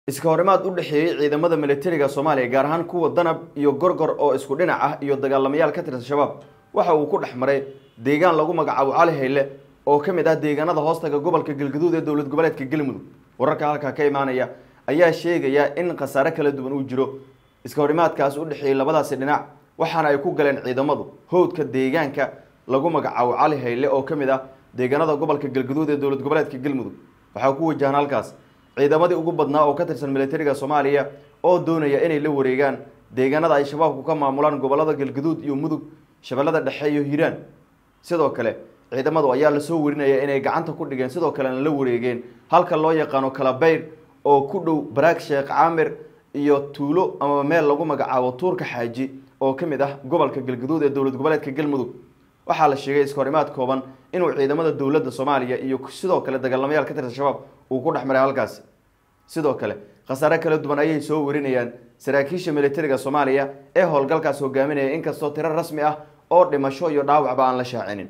iska horimaad u dhexeeyey ciidamada militariga soomaaliya gaar ahaan kuwa danab iyo gorgor oo isku dhinac ah iyo dagaalamayaal ka tirsan shabaab waxa uu ku dhex maray deegaan lagu magacaabo cali hayle oo ka mid ah deegaanada hoostaga gobolka galgaduud ee dowlad goboleedka galmudug wararka halkaa ka imaanaya ayaa sheegaya in khasaare kala duwan uu jiro iska horimaadkaas u dhexeeyey labadaasi dhinac waxaana ay ku galeen ciidamadu howdka deegaanka lagu magacaabo cali hayle oo ka mid ah deegaanada gobolka galgaduud ee dowlad goboleedka galmudug waxaa ku wajahan halkaas ciidamadii ugu badnaa oo ka tirsan militariga soomaaliya oo doonaya inay la wareegaan deegaanada ay shabaabku ka maamulaan gobolada galgaduud iyo mudug shabeellada dhexe iyo hiiraan sidoo kale ciidamadu ayaa lasoo warinaya inay gacanta ku dhigeen sidoo kalena la wareegeen halka loo yaqaano kalabeyr oo ku dhow baraag sheekh caamir iyo tuulo ama meel lagu magacaabo tuurka xaaji oo ka mid ah gobolka galgaduud ee dowlad goboleedka galmudug waxaa la sheegay iskahorimaad kooban inuu ciidamada dowladda soomaaliya iyo sidoo kale dagaalamayaal ka tirsan shabaab uu ku dhex maray halkaasi sidoo kale khasaare kala duwan ayay soo warinayaan saraakiisha militariga soomaaliya ee howlgalkaas hogaaminaya inkastoo tiro rasmi ah oo dhimasho iyo dhaawacba aan la shaacinin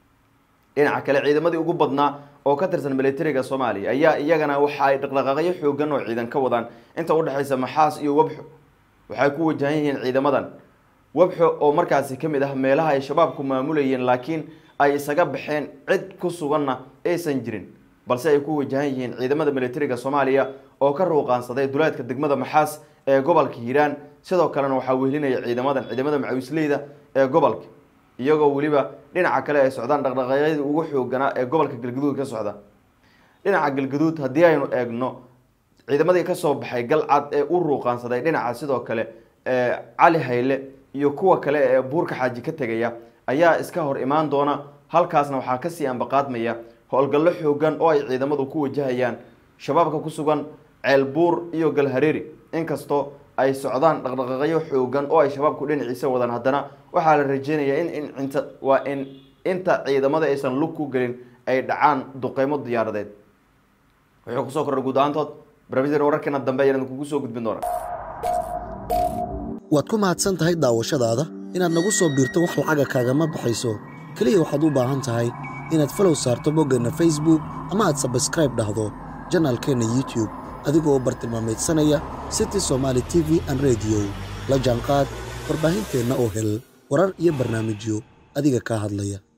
dhinaca kale ciidamadii ugu badnaa oo ka tirsan militariga soomaaliya ayaa iyagana waxa ay dhaqdhaqaaqyo xoogan oo ciidan ka wadaan inta udhexaysa maxaas iyo wabxo waxay ku wajahan yihiin ciidamadan wabxo oo markaasi ka mid ah meelaha ay shabaabku maamulayeen laakiin ay isaga baxeen cid ku suganna aysan jirin balse ay ku wajahan yihiin ciidamada militariga soomaaliya oo ka ruuqaansaday duleedka degmada maxaas ee gobolka hiiraan sidoo kalena waxaa wehelinaya ciidamadan ciidamada macawisleyda ee gobolka iyagoo weliba dhinaca kale ay socdaan dhaqdhaqaaqyadii ugu xooganaa ee gobolka galgaduud ka socda dhinaca galgaduud haddii aynu eegno ciidamadii kasoo baxay galcad ee u ruuqaansaday dhinaca sidoo kale cali hayle iyo kuwa kale ee buurka xaaji ka tegaya ayaa iska hor imaan doona halkaasna waxaa kasii ambaqaadmaya howlgallo xoogan oo ay ciidamadu ku wajahayaan shabaabka ku sugan ceelbuur iyo galhareeri inkastoo ay socdaan dhaqdhaqaaqyo xoogan oo ay shabaabku dhinaciisa wadaan haddana waxaa la rajeynayaa in inta waa in inta ciidamada aysan lug ku gelin ay dhacaan duqeymo diyaaradeed wuxuu kusoo kordhay guud ahaantood barnaamijyada wararkeena dambe ayaan kugu soo gudbin doonaa waad ku mahadsan tahay daawashadaada inaad nagu soo biirto wax lacaga kaagama baxayso keliya waxaad u baahan tahay inaad falow saarto boggeenna facebook ama aad sabskraib dhahdo janaalkeenna youtube adigoo bartilmaameedsanaya city somaali t v an rediyo la jaanqaad warbaahinteenna oo hel warar iyo barnaamijyo adiga kaa hadlaya